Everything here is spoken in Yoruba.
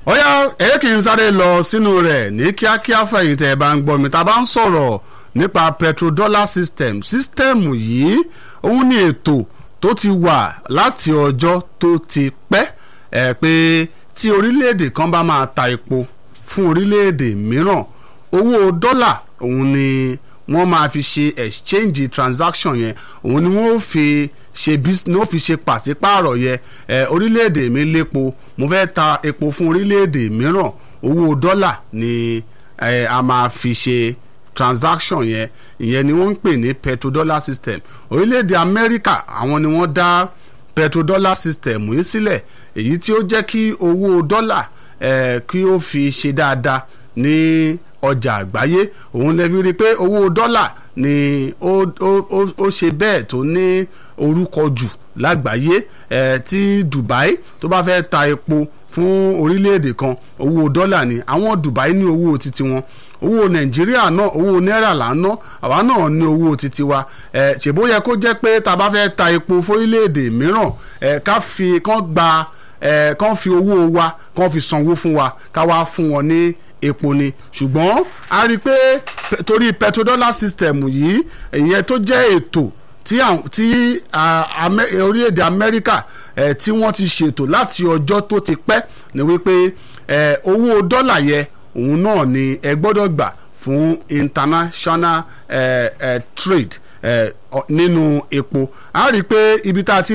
ọ̀yá ẹ̀yẹ́ kì í sáré lọ sínú rẹ̀ ní kíákíá fẹ̀yìntì ẹ̀ bá ń gbọ́ mi tá a bá ń sọ̀rọ̀ nípa petrodollar system system yìí òun ni ètò tó ti wà láti ọjọ́ tó ti pẹ́ ẹ̀ pé tí orílẹ̀-èdè kan bá máa ta epo fún orílẹ̀-èdè mìíràn owó dọ́là òun ni wọ́n máa fi ṣe exchange transaction yẹn òun ni wọ́n fi ṣe ní ó fi ṣe pàṣípààrọ̀ yẹ ẹ orílẹ̀-èdè mi lépo mo fẹ́ ta epo fún orílẹ̀-èdè mìíràn owó dọ́là ni ẹ a máa fi ṣe transaction yẹn ìyẹn ni wọ́n ń pè ní petrodollar system orílẹ̀-èdè Amẹ́ríkà àwọn ni wọ́n dá petrodollar system yìí sílẹ̀ èyí tí ó jẹ́ kí owó dọ́là ẹ kí ó fi ṣe dáadáa ní ọjà àgbáyé òun lè fi rí i pé owó dọ́là ni ó ó ó ṣe bẹ́ẹ̀ tó ní orúkọ jù lágbàáyé ẹ̀ tí Dubai tó bá fẹ́ ta epo fún orílẹ̀-èdè kan owó dọ́là ni àwọn Dubai ní owó titi wọn owó Nàìjíríà náà owó náírà là ń ná àwa náà ní owó titi wa ẹ̀ ṣèbó yẹ kó jẹ́ pé tá a bá fẹ́ ta epo fórílẹ̀-èdè mìíràn ẹ̀ ká fi kán gba ẹ̀ kán fi owó wa kán fi sanwó fún wa ká wá fún wọn ní epo ni ṣùgbọ́n a rí i pé torí petrodollar system yìí ìyẹn tó jẹ́ ètò tí tí orílẹ̀-èdè Amẹ́ríkà tí wọ́n ti ṣètò láti ọjọ́ tó ti pẹ́ ni wípé owó dọ́là yẹ òun náà ni ẹ gbọ́dọ̀ gbà fún international eh, eh, trade nínú epo a rí i pé ibi tá a ti